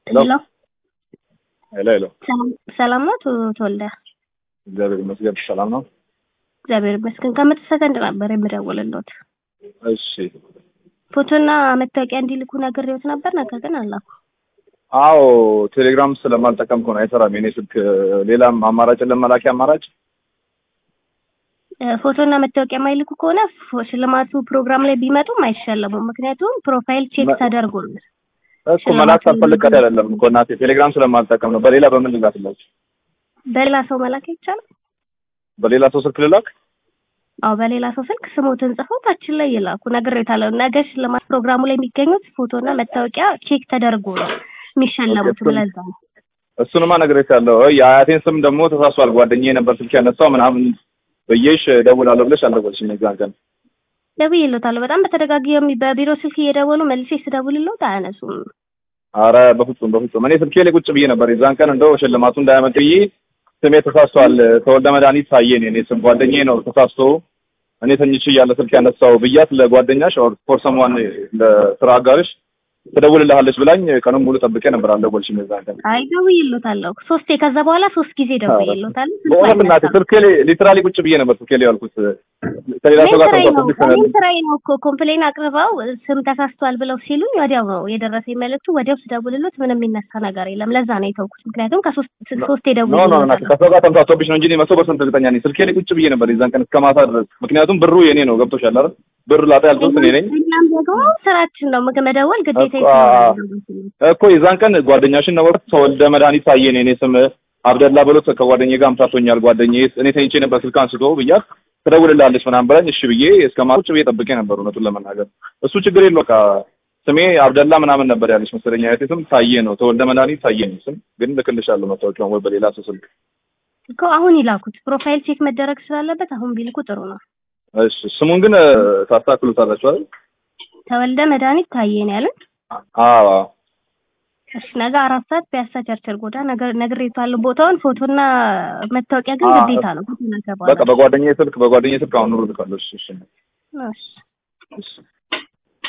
ሄሎ ሄሎ ሄሎ ሰላም ነው ተወልደ? እግዚአብሔር ይመስገን ሰላም ነው። እግዚአብሔር ይመስገን። ከመቶ ሰከንድ ነበር የምደውልልዎት። እሺ ፎቶና መታወቂያ እንዲልኩ ነግሬዎት ነበር፣ ነገር ግን አላኩ። አዎ ቴሌግራም ስለማልጠቀም ከሆነ አይሰራም የኔ ስልክ። ሌላም አማራጭ ለመላኪያ አማራጭ ፎቶና መታወቂያ የማይልኩ ከሆነ ፎ- ሽልማቱ ፕሮግራም ላይ ቢመጡም አይሸለሙም። ምክንያቱም ፕሮፋይል ቼክ መ- ተደርጎ ነው። እኮ መላክ ሳልፈልግ አይደለም እኮ እናቴ፣ ቴሌግራም ስለማልጠቀም ነው። በሌላ በምን ልላክላችሁ? በሌላ ሰው መላክ አይቻልም። በሌላ ሰው ስልክ ልላክ? አዎ በሌላ ሰው ስልክ ስሞትን ጽፈው ታችን ላይ ይላኩ። ነግሬዎታለሁ። ነገ ሽልማት ፕሮግራሙ ላይ የሚገኙት ፎቶና መታወቂያ ቼክ ተደርጎ ነው የሚሸለሙት። እሱን- ለዛ ነው እሱንማ ነግሬሻለሁ። የአያቴን ስም ደግሞ ተሳስቷል። ጓደኛዬ ነበር ስልክ ያነሳው ምናምን ብዬሽ እደውላለሁ ብለሽ አልደወልሽም የዛን ቀን። ደውዬልዎታለሁ። በጣም በተደጋጋሚ በቢሮ ስልክ እየደወሉ መልሼ ስደውልልዎት አያነሱም። አረ በፍጹም በፍጹም። እኔ ስልኬ ላይ ቁጭ ብዬ ነበር የዛን ቀን እንደው ሽልማቱ እንዳያመልጥ ብዬ ስሜ ተሳስቷል፣ ተወልደ መድኃኒት ታዬ ነው የኔ ስም። ጓደኛዬ ነው ተሳስቶ እኔ ተኝቼ እያለ ስልክ ያነሳው ብያት ለጓደኛሽ ኦር ፎር ሰምዋን ለስራ አጋርሽ ትደውልልሃለች ብላኝ ቀኑን ሙሉ ጠብቄ ነበር። አልደወልሽም የዛን ቀን። አይ ደውዬልዎታለሁ ሶስቴ። ከዛ በኋላ ሶስት ጊዜ ደውዬልዎታለሁ። ስልኩ በእውነት እናቴ አይነሳም። ስልኬ ላይ ሊትራሊ ቁጭ ብዬ ነበር ስልኬ ላይ ያልኩት ከሌላ ሰው ጋር ስራዬ ነው ተንኳሰብሽ እኔም ስራዬ ነው እኮ ኮምፕሌን አቅርበው ስም ተሳስቷል ብለው ሲሉኝ ወዲያው ነው የደረሰኝ መልዕክቱ። ወዲያው ስደውልሎት ምንም የሚነሳ ነገር የለም። ለዛ ነው የተውኩት። ምክንያቱም ከሶስት ሶስቴ ኖ ኖ እናቴ ደውዬልዎታለሁ። ከሰው ጋር ተምታቶብሽ ነው እንጂ እኔ መቶ ፐርሰንት እርግጠኛ ነኝ። ስልኬ ላይ ቁጭ ብዬ ነበር የዛን ቀን እስከ ማታ ድረስ። ምክንያቱም ብሩ የኔ ነው። ገብቶሻል አይደል? ብር ላጣ ያልኩት እኔ ነኝ እኛም ደግሞ ስራችን ነው ምግብ መደወል ግዴታ እኮ እኮ የዛን ቀን ጓደኛሽን ነው ተወልደ መድኃኒት ታዬ ነው የኔ ስም አብደላ ብሎት ከጓደኛዬ ጋር አምታቶኛል። ጓደኛዬ እኔ ተኝቼ ነበር ስልክ አንስቶ ብያት ትደውልልሃለች ምናምን ብላኝ እሺ ብዬ እስከ ማታ ቁጭ ብዬ ጠብቄ ነበር። እውነቱን ለመናገር እሱ ችግር የለው በቃ ስሜ አብደላ ምናምን ነበር ያለች መሰለኝ። አያቴ ስም ታዬ ነው ተወልደ መድኃኒት ታዬ ነው ስም ግን ልክልሻለሁ መታወቂያውን ወይ በሌላ ሰው ስልክ እኮ አሁን ይላኩት። ፕሮፋይል ቼክ መደረግ ስላለበት አሁን ቢልኩ ጥሩ ነው። እሺ ስሙን ግን ታስተካክሉታላችሁ አይደል? ተወልደ መድኃኒት ታዬ ነው ያለን። አዎ እሺ ነገ አራት ሰዓት ፒያሳ ቸርችል ጎዳ ነገር ነግሬታለሁ። ቦታውን ፎቶና መታወቂያ ግን አዎ፣ ግዴታ ነው። ፎቶና በቃ በጓደኛዬ ስልክ በጓደኛዬ ስልክ አሁን ኑሮ ልካለሁ። እሺ እሺ እሺ እሺ